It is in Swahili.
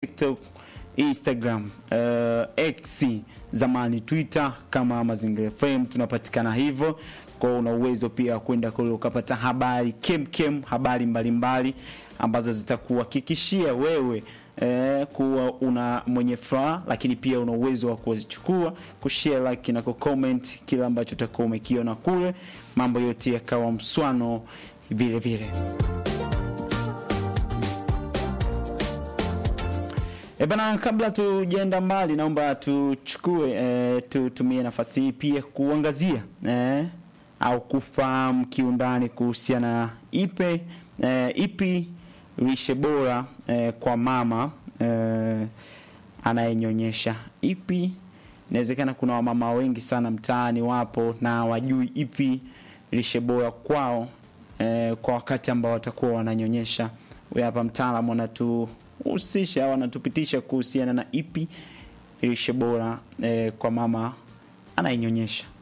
TikTok, Instagram, uh, X zamani Twitter kama Mazingira FM tunapatikana hivyo. Kwa hiyo una uwezo pia wa kwenda kule ukapata habari kemkem, habari mbalimbali mbali, ambazo zitakuhakikishia wewe eh, kuwa una mwenye furaha, lakini pia una uwezo wa kuzichukua kushare, like na kucomment kile ambacho utakuwa umekiona kule, mambo yote yakawa mswano vile vile. E bana, kabla tujaenda mbali, naomba tuchukue e, tutumie nafasi hii pia kuangazia e, au kufahamu kiundani kuhusiana na ipe e, ipi lishe bora e, kwa mama e, anayenyonyesha. Ipi inawezekana kuna wamama wengi sana mtaani wapo na wajui ipi lishe bora kwao e, kwa wakati ambao watakuwa wananyonyesha. Huyu hapa mtaalamu anatu husisha au anatupitisha kuhusiana na ipi lishe bora eh, kwa mama anayenyonyesha.